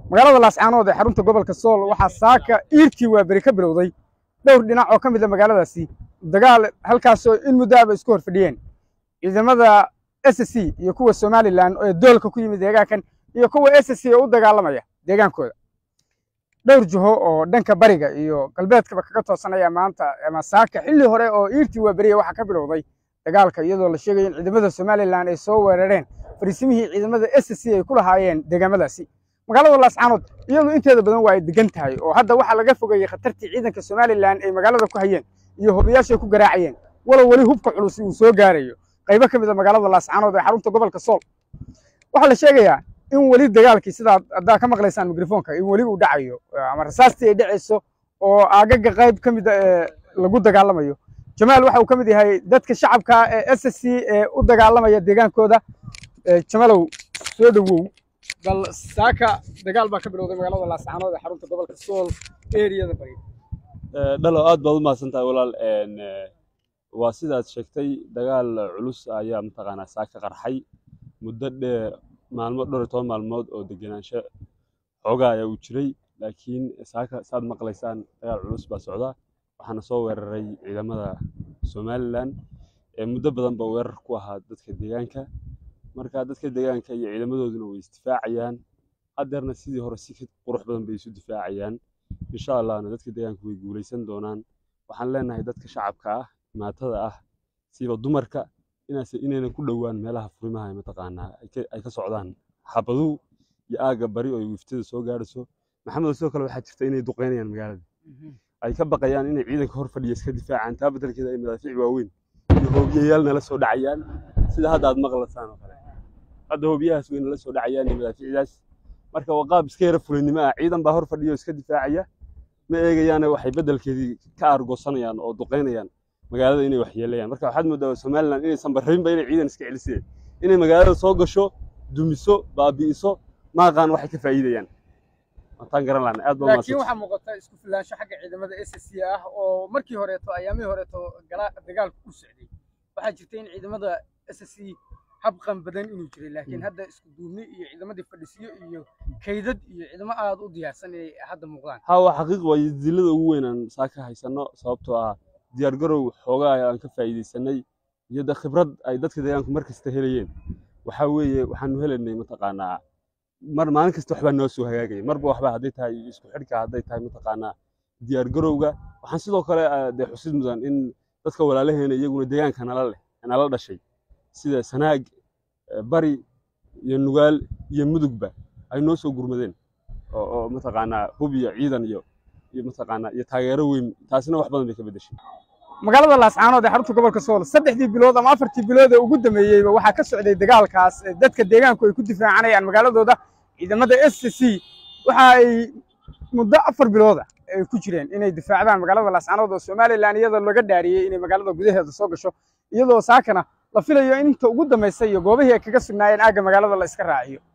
magaalada laascaanood ee xarunta gobolka sool waxaa saaka iirkii waa beri ka bilowday dhowr dhinac oo ka mid a magaaladaasi dagaal halkaasoo in muddaaba isku hor fadhiyeen ciidamada s c iyo kuwa somalilan ee doolka ku yimid deegaankan iyo kuwa s c ee u dagaalamaya deegaankooda dhowr jiho oo dhanka bariga iyo galbeedkaba kaga toosanaya maanta ama saaka xilli hore oo iirtii waa beriya waxaa ka bilowday dagaalka iyadoo la sheegaya in ciidamada somalilan ay soo weerareen fariisimihii ciidamada s c ay ku lahaayeen deegaamadaasi magaalada laascaanood iyadu inteeda badan waa ay degan tahay oo hadda waxaa laga fogeeyey khatartii ciidanka somalilan ay magaalada ku hayeen iyo hobiyaashay ku garaacayeen walow weli hubka culus uu soo gaarayo qaybo ka mid a magaalada laascaanood ee xarunta gobolka sool waxaa la sheegayaa in weli dagaalkii sidaa haddaa ka maqlaysaan mikrofoonka in weli uu dhacayo ama rasaastii ay dhacayso oo aagaga qayb ka mid a ee lagu dagaalamayo jamaal waxa uu ka mid yahay dadka shacabka ee s c ee u dagaalamaya deegaankooda jamalow soo dhowow bal saaka dagaal baa ka bilowday magaalada laascaanood ee xarunta gobolka sool eriyada bari dhalo aad baad u mahadsan tahay walaal waa sidaad sheegtay dagaal culus ayaa mataqaanaa saaka qarxay muddo dheer maalmo dhowr iyo toban maalmood oo degenaansho xoogaa ayaa uu jiray laakiin saaka saad maqlaysaan dagaal culus baa socda waxaana soo weeraray ciidamada somalilan ee muddo badan ba weerar ku ahaa dadka deegaanka marka dadka deegaanka iyo ciidamadooduna way isdifaacayaan haddeerna sidii hore si qurux badan bay isu difaacayaan insha allahna dadka deegaanka way guulaysan doonaan waxaan leenahay dadka shacabka ah maatada ah siiba dumarka inaase inaynan ku dhowaan meelaha furimaha mataqaanaa ay ka socdaan xabaduhu iyo aagga bari oo wiiftada soo gaarayso maxamed sidoo kale waxaa jirta inay duqeynayaan magaalada ay ka baqayaan inay ciidanka hor fadhiya iska difaacaan taa beddelkeeda ay madaafiic waaweyn iyo hoobiyayaal nala soo dhacayaan sida hadda aad maqlaysaan oo kale hadda hoobiyahaas way nala soo dhacayaan iyo madaafiicdaas marka waa qaab iska yara fulinimo ah ciidan baa hor fadhiya oo iska difaacaya ma eegayaane waxay beddelkeedii ka aargoosanayaan oo duqeynayaan magaalada inay waxyeelayaan marka waxaad moodaa somalilan inaysan barrinba inay ciidan iska celiseen inay magaalada soo gasho dumiso baabi'iso maaqaan waxay ka faa'iidayaan wataan garan laana aad baa laakiin waxaa muuqata isku filaansho xagga ciidamada s c ah oo markii horeeto ayaamihii horeeto dagaalku ku socday waxaa jirta in ciidamada s c habqan badan inuu jiray laakiin hadda isku duubni iyo ciidamadii fadhisiyo iyo kaydad iyo ciidamo aad u diyaarsan inay hadda muuqdaan ha waa xaqiiq waaye dilada ugu weynaan saaka haysano sababtoo ah diyaargarow xoogaa aan ka faa'iidaysanay iyo de khibrad ay dadka deegaanku mar kasta helayeen waxaa weeye waxaanu helaynay mataqaanaa mar maalin kasta waxbaa noo soo hagaagaya marba waxba hadday tahay isku xidhka hadday tahay mataqaanaa diyaargarowga waxaan sidoo kale dee xusid mudan in dadka walaalaheena iyaguna deegaanka nala leh nala dhashay sida sanaag bari iyo nugaal iyo mudugba ay noo soo gurmadeen oo mataqaanaa hub iyo ciidan iyo iyo mataqaanaa iyo taageero weyn taasina wax badan bay ka beddeshay magaalada laascaanood ee xarunta gobolka sool saddexdii bilood ama afartii bilood ee ugu dambeeyeyba waxaa ka socday dagaalkaas dadka deegaanku ay ku difaacanayaan magaaladooda ciidamada s c waxa ay muddo afar bilooda ay ku jireen inay difaacdaan magaalada laascaanood oo somalilan iyadoo laga dhaariyey inay magaalada gudaheeda soo gasho iyadoo saakana la filayo in inta ugu dambaysa iyo goobihii ay kaga sugnaayeen aagga magaalada la iska raaciyo